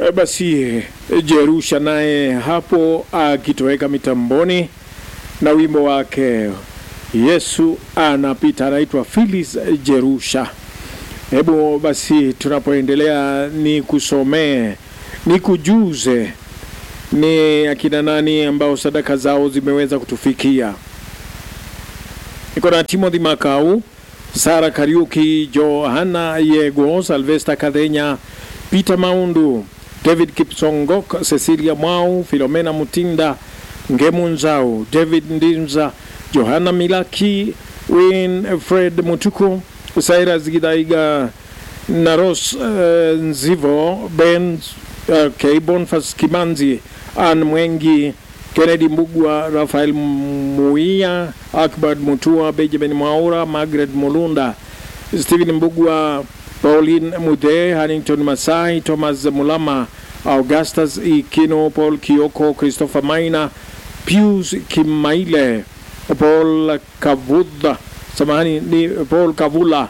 E, basi Jerusha naye hapo akitoweka mitamboni na wimbo wake Yesu anapita, anaitwa Phyllis Jerusha. Hebu basi tunapoendelea, ni kusomee ni kujuze ni akina nani ambao sadaka zao zimeweza kutufikia. Niko na Timothy Makau, Sara Kariuki, Johanna Yego, Salvesta Kadenya, Peter Maundu, David Kipsongok, Cecilia Mwau, Filomena Mutinda, Ngemu Nzau, David Ndinza, Johanna Milaki, Winfred Mutuku, Cyrus Gidaiga, Naros uh, Nzivo, Ben okay, Bonfas Kimanzi, Ann Mwengi, Kennedy Mbugwa, Rafael Muia, Akbar Mutua, Benjamin Mwaura, Margaret Mulunda, Stephen Mbugwa, Pauline Mude, Hannington Masai, Thomas Mulama, Augustus Ikino, Paul Kioko, Christopher Maina, Pius Kimaile, Paul Kavudha, samahani ni Paul Kavula,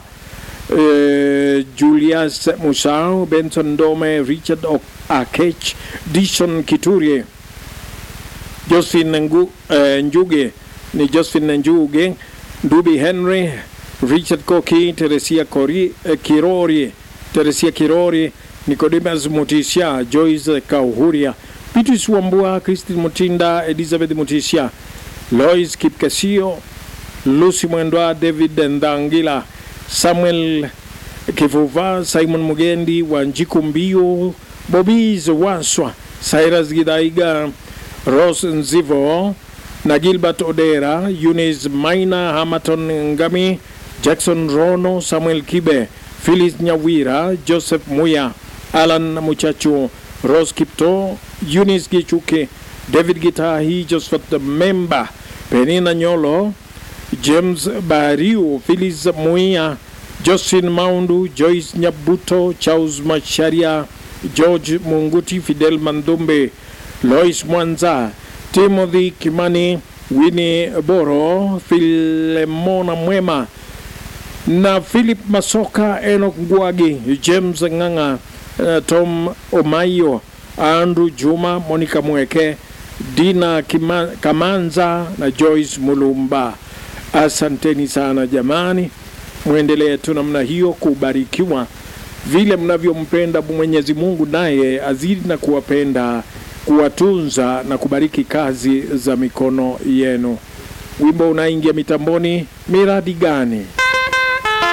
eh, Julius Musau, Benson Dome, Richard Akech, Dishon Kiturie, Josephine Ngu, eh, Njuge ni Josephine Njuge, Ndubi Henry, Richard Koki, Teresia Kori, eh, Kirori, Teresia Kirori, Nicodemus Mutisha, Joyce Kauhuria, Petrus Wambua, Christine Mutinda, Elizabeth Mutisha, Lois Kipkasio, Lucy Mwendwa, David Ndangila, Samuel Kivuva, Simon Mugendi, Wanjiku Mbio, Bobis Waswa, Cyrus Gidaiga, Rose Nzivo na Gilbert Odera, Eunice Maina, Hamaton Ngami, Jackson Rono, Samuel Kibe, Phyllis Nyawira, Joseph Muya, Alan Muchachu, Rose Kipto, Eunice Gichuke, David Gitahi, Josephat Memba, Penina Nyolo, James Bariu, Phyllis Muia, Justin Maundu, Joyce Nyabuto, Charles Macharia, George Munguti, Fidel Mandumbe, Lois Mwanza, Timothy Kimani, Winnie Boro, Filemona Mwema na Philip Masoka, Enoch Ngwagi, James Ng'ang'a, uh, Tom Omayo, Andrew Juma, Monica Mweke, Dina Kima, Kamanza na Joyce Mulumba. Asanteni sana jamani, mwendelee tu namna hiyo kubarikiwa vile mnavyompenda Mwenyezi Mungu, naye azidi na kuwapenda, kuwatunza na kubariki kazi za mikono yenu. Wimbo unaingia mitamboni, miradi gani?